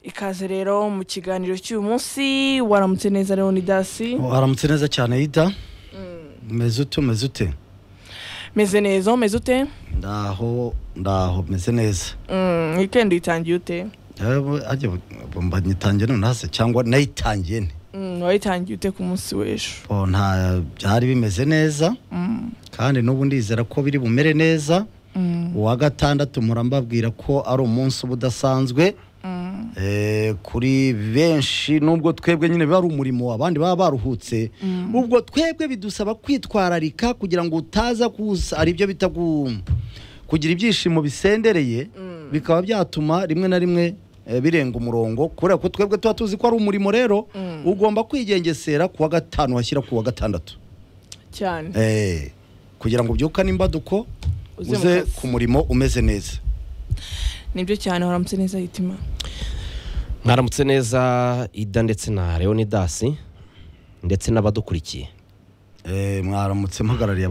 ikaze rero mu kiganiro cy'uyu munsi waramutse neza rero ni dasi waramutse neza cyane yita meze ute meze ute meze neza umeze ute ndaho ndaho meze neza Mm, weekend uyitangiye ute mba nitangiye none hase cyangwa nayitangiye nte Mm, wayitangiye ute ku munsi w'ejo Bo, nta byari bimeze neza Mm, kandi n'ubu ndizera ko biri bumere neza mm, uwa gatandatu mpora mbabwira ko ari umunsi uba udasanzwe mm, Eh, kuri benshi nubwo twebwe nyine biba ari umurimo abandi baba baruhutse ubwo twebwe bidusaba kwitwararika kugira ngo utaza kuza ari byo bita gu- kugira ibyishimo bisendereye bikaba byatuma rimwe na rimwe eh, birenga umurongo kubera ko twebwe tuba tuzi ko ari umurimo rero Mm. ugomba kwigengesera ku wa gatanu washyira ku wa gatandatu cyane Eh, kugira ngo ubyukane imbaduko Uze mu uze kazi. ku murimo umeze neza nibyo cyane waramutse neza yitima mwaramutse neza ida ndetse na leonidasi ndetse n'abadukurikiye Eh, mwaramutse mpagarariye